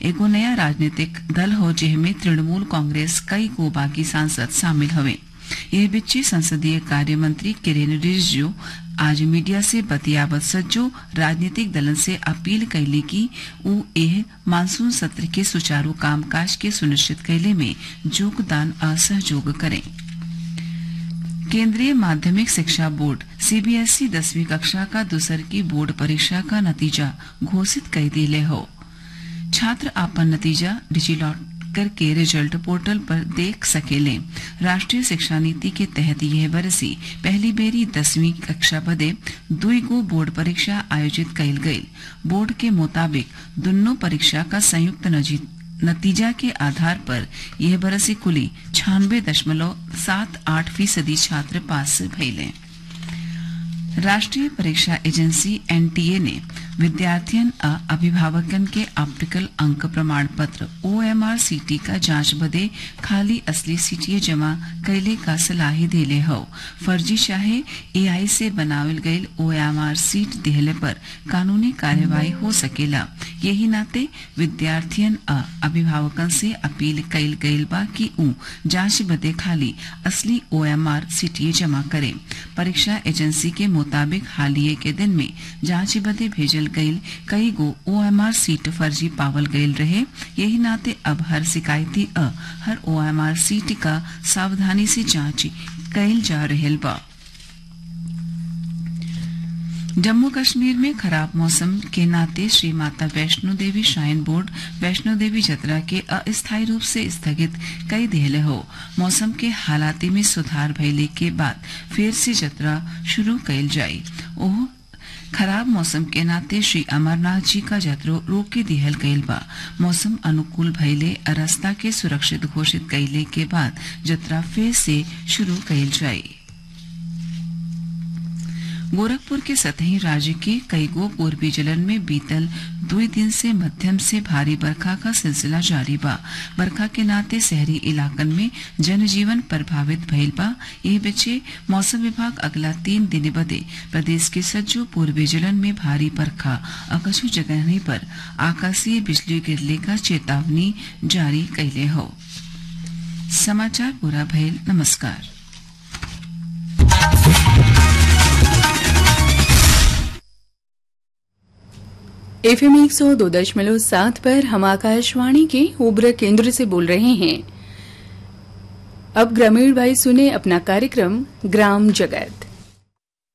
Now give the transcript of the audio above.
एगो नया राजनीतिक दल हो जेमे तृणमूल कांग्रेस कई गो बागी सांसद शामिल हवे यह बिच्ची संसदीय कार्य मंत्री किरेन रिजिजू आज मीडिया से बतियावत सज्जो राजनीतिक दलन से अपील कैली कि ऊ एह मानसून सत्र के सुचारू कामकाज के सुनिश्चित कैले में योगदान आ सहयोग करें केंद्रीय माध्यमिक शिक्षा बोर्ड सीबीएसई दसवीं कक्षा का दूसर की बोर्ड परीक्षा का नतीजा घोषित कर दिले हो छात्र आपन नतीजा डिजिलॉकर के रिजल्ट पोर्टल पर देख सकेले राष्ट्रीय शिक्षा नीति के तहत यह बरसी पहली बेरी दसवीं कक्षा बदे दुई गो बोर्ड परीक्षा आयोजित कैल गई बोर्ड के मुताबिक दोनों परीक्षा का संयुक्त नतीजा के आधार पर यह बरसी कुली छानबे दशमलव सात आठ फीसदी छात्र पास भइले राष्ट्रीय परीक्षा एजेंसी एनटीए ने विद्यार्थियन आ अभिभावकन के ऑप्टिकल अंक प्रमाण पत्र ओएमआर सीटी का जांच बदे खाली असली सीटीए जमा कैले का सलाही देले हो फर्जी चाहे एआई से बनावल गईल ओएमआर सीट देहले पर कानूनी कार्यवाही हो सकेला यही नाते विद्यार्थियन आ अभिभावकन से अपील कैल गईल बा कि ऊ जांच बदे खाली असली ओएमआर सीटीए जमा करे परीक्षा एजेंसी के मुताबिक हालिये के दिन में जांच बदे भेजल गईल कई गो ओएमआर सीट फर्जी पावल गईल रहे यही नाते अब हर शिकायती अ हर ओएमआर सीट का सावधानी से जांच कैल जा रहल बा जम्मू कश्मीर में खराब मौसम के नाते श्री माता वैष्णो देवी श्राइन बोर्ड वैष्णो देवी जत्रा के अस्थायी रूप से स्थगित कई दिहले हो मौसम के हालाती में सुधार भइले के बाद फिर से जत्रा शुरू कैल जाई ओह खराब मौसम के नाते श्री अमरनाथ जी का जत्रो रोके दिहल गईल बा मौसम अनुकूल भइले रास्ता के सुरक्षित घोषित कैले के बाद जत्रा फिर से शुरू कैल जाई गोरखपुर के सतही राज्य के कई गो पूर्वी जिलन में बीतल दो दिन से मध्यम से भारी बरखा का सिलसिला जारी बा बरखा के नाते शहरी इलाकन में जनजीवन प्रभावित भइल बा यह बच्चे मौसम विभाग अगला तीन दिन बदे प्रदेश के सज्जो पूर्वी जिलन में भारी बरखा और कछु जगह पर आकाशीय बिजली गिरने का चेतावनी जारी कैले हो समाचार पूरा भइल नमस्कार एफ एम एक सौ दो दशमलव सात पर हम आकाशवाणी के उब्र केंद्र से बोल रहे हैं अब ग्रामीण भाई सुने अपना कार्यक्रम ग्राम जगत